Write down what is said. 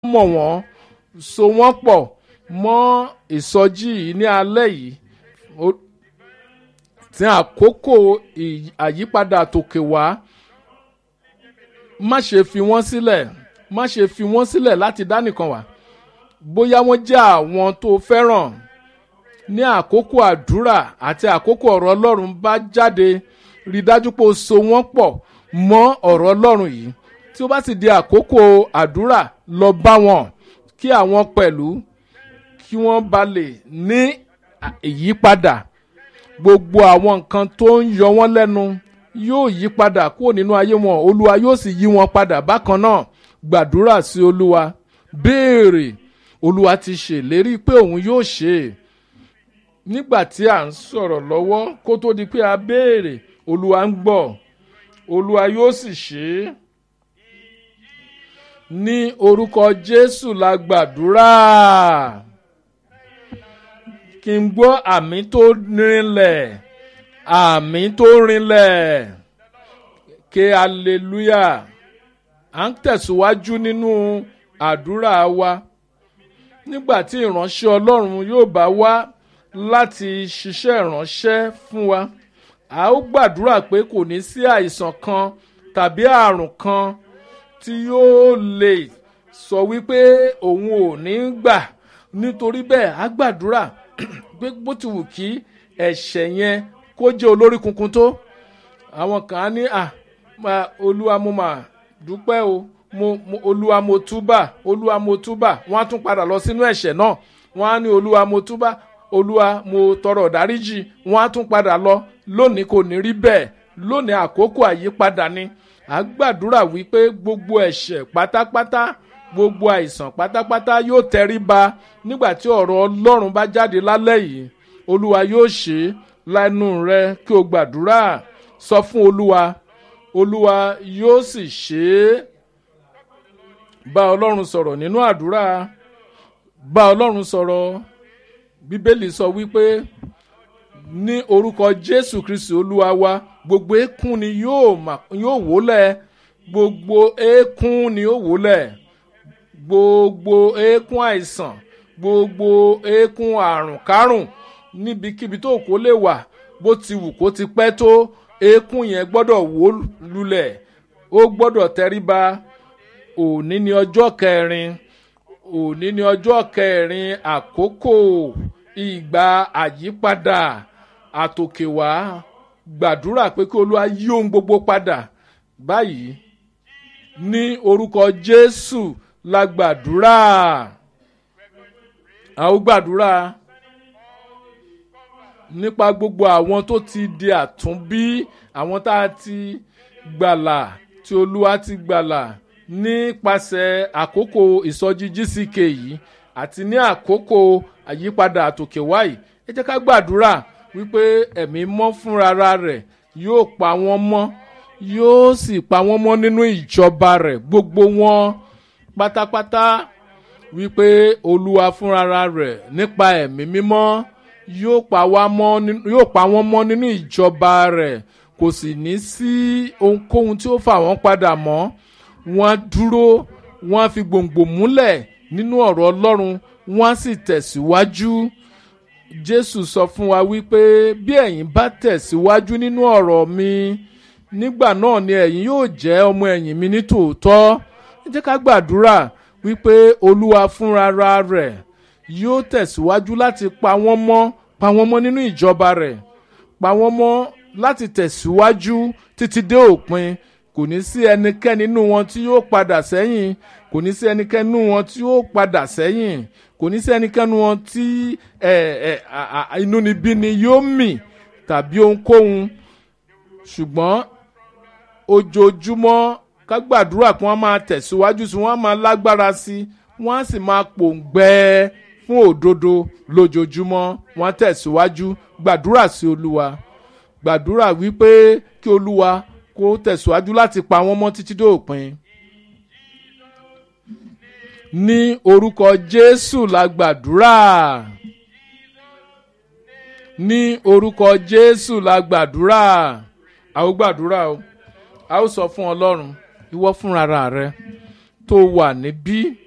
mọ̀ wọ́n so wọ́n pọ̀ mọ́ ìsọjí yìí ní alẹ́ yìí Ó- tí àkókò ì- àyípadà tòkè wá má ṣe fi wọ́n sílẹ̀ má ṣe fi wọ́n sílẹ̀ láti dá nìkan wá bóyá wọ́n jẹ́ àwọn tó fẹ́ràn ní àkókò àdúrà àti àkókò ọ̀rọ̀ ọlọ́run bá jáde rí dájú pé o so wọ́n pọ̀ mọ́ ọ̀rọ̀ ọlọ́run yìí tí ó bá sì di àkókò àdúrà lọ bá wọn kí àwọn pẹ̀lú kí wọ́n ba lè ní à- ìyípadà gbogbo àwọn nǹkan tó ń yọ wọ́n lẹ́nu yóò yí padà kúrò nínú ayé wọn olúwa yóò sì yí wọn padà bákan náà gbàdúrà sí olúwa béèrè olúwa ti ṣèlérí pé òun yóò ṣe é nígbà tí à ń sọ̀rọ̀ lọ́wọ́ kó tó di pé a béèrè olúwa ń gbọ́ olúwa yóò sì ṣe é ní orúkọ jésù la gbàdúrà kí n gbọ́ àmì tó rinlẹ̀ àmì tó rinlẹ̀ ké hallelujah à ń tẹ̀síwájú nínú àdúrà wa nígbà tí ìránṣẹ́ ọlọ́run yóò bá wá láti ṣiṣẹ́ ìránṣẹ́ fún wa a ó gbàdúrà pé kò ní sí àìsàn kan tàbí àrùn kan tí yóò lè sọ wípé òun ò ní gbà nítorí bẹ́ẹ̀ á gbàdúrà pé bó ti wù kí ẹ̀ṣẹ̀ yẹn kó jẹ́ olórí kunkun tó àwọn kan á ní à máa olúwa mo mà dúpẹ́ o mo, mo olúwa mo túbà olúwa mo túbà wọ́n á tún padà lọ sínú ẹ̀ṣẹ̀ náà wọ́n á ní olúwa mo túbà olúwa mo tọrọ dáríjì wọ́n á tún padà lọ lónìí kò ní rí bẹ́ẹ̀ lónìí àkókò àyípadà ni à gbàdúrà wípé gbogbo ẹ̀ṣẹ̀ pátápátá gbogbo àìsàn pátápátá yóò tẹríba nígbà tí ọ̀rọ̀ ọlọ́run bá jáde lálẹ́ yìí olúwa yóò ṣe é lẹ́nu rẹ kí o gbàdúrà sọ fún olúwa olúwa yóò sì ṣe é bá ọlọ́run sọ̀rọ̀ nínú àdúrà bá ọlọ́run sọ̀rọ̀ bíbélì sọ wípé ní orúkọ jésù kristi olúwa wa gbogbo eékún ni yóò mà- yóò wólẹ̀ gbogbo eékún ni yóò wólẹ̀ gbogbo eékún àìsàn gbogbo eékún àrùn kárùn níbikíbi tó kó lè wà bó ti wù kó ti pẹ́ tó eékún yẹn gbọ́dọ̀ wó lulẹ̀ ó gbọ́dọ̀ tẹríba òní ni ọjọ́ kẹrin òní ni ọjọ́ kẹrin àkókò ìgbà àyípadà àtòkèwá gbàdúrà pé kí olúwa yí ohun gbogbo padà báyìí ní orúkọ jésù la gbàdúrà a ó gbàdúrà nípa gbogbo àwọn tó ti di àtúnbí àwọn tá a ti gbàlà tí olúwa ti gbàlà nípasẹ̀ àkókò ìsọjí gck yìí àti ní àkókò àyípadà àtòkèwá yìí ẹ jẹ́ ká gbàdúrà wípé ẹ̀mí mọ́ fúnra rẹ̀ yóò pa wọ́n mọ́ yóò sì pa wọ́n mọ́ nínú ìjọba rẹ̀ gbogbo wọn pátápátá wípé olúwa fúnra rẹ̀ nípa ẹ̀mí mímọ́ yóò pa wá mọ́ nínú- yóò pa wọ́n mọ́ nínú ìjọba rẹ̀ kò sì ní sí ohunkóhun tí ó fà wọ́n padà mọ́ wọ́n á dúró wọ́n á fi gbòǹgbò múlẹ̀ nínú ọ̀rọ̀ ọlọ́run wọ́n á sì tẹ̀síwájú jésù sọ fún wa wípé bí ẹ̀yin bá tẹ̀síwájú nínú ọ̀rọ̀ mi nígbà náà ni ẹ̀yin yóò jẹ́ ọmọ ẹ̀yìn mi ní tòótọ́ ẹ jẹ́ ká gbàdúrà wípé olúwa fúnra rẹ̀ yóò tẹ̀síwájú láti pa wọ́n mọ́ pa wọ́n mọ́ nínú ìjọba rẹ̀ pa wọ́n mọ́ láti tẹ̀síwájú títí dé òpin kò ní sí ẹnikẹ́ni nínú wọn tí yóò padà sẹ́yìn kò ní sí ẹnikẹ́ni nínú wọn tí yóò padà sẹ́yìn kò ní sí ẹnikẹ́ni nínú wọn tí ẹ, ẹ, à- à- inúnibíni yóò mì tàbí ohunkóhun ṣùgbọ́n ojoojúmọ́ ká gbàdúrà kí wọ́n máa tẹ̀síwájú sí wọ́n á máa lágbára sí wọ́n á sì máa pòǹgbẹ́ fún òdodo lójoojúmọ́ wọ́n á tẹ̀síwájú gbàdúrà sí olúwa gbàdúrà wípé kí olúwa kó tẹ̀síwájú láti pa wọ́n mọ́ títí dé òpin. ní orúkọ jésù la gbàdúrà ní orúkọ jésù la gbàdúrà a ó gbàdúrà o a ó sọ fún ọlọ́run ìwọ fúnra rẹ tó wà níbí